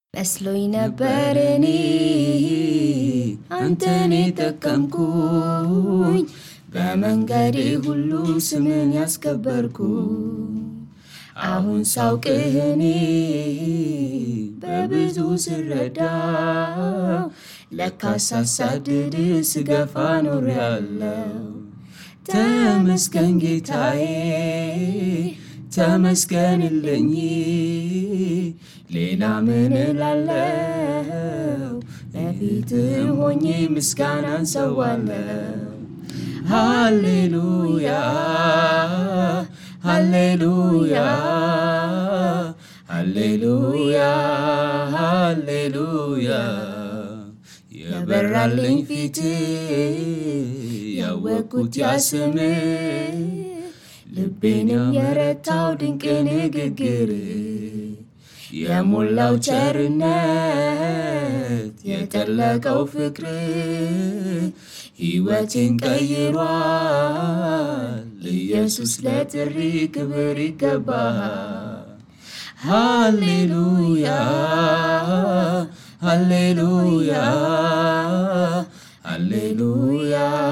መስሎኝ ነበር እኔ አንተን የጠቀምኩኝ በመንገዴ ሁሉ ስምን ያስከበርኩ አሁን ሳውቅህ እኔ በብዙ ስረዳው ለካስ ሳሳድድ ስገፋ ኖሬያለሁ። ተመስገን ጌታዬ ተመስገንልኝ፣ ሌላ ምን እላለሁ? በፊትህ ሆኜ ምስጋናን ሰዋለሁ። ሃሌሉያ ሃሌሉያ ሃሌሉያ ሃሌሉያ የበራልኝ ፊት ያወቅኩት ያስም ልቤንም የረታው ድንቅ ንግግር የሞላው ቸርነት የጠለቀው ፍቅር ሕይወቴን ቀይሯል። ኢየሱስ ለጥሪ ክብር ይገባሃል። ሃሌሉያ ሃሌሉያ ሃሌሉያ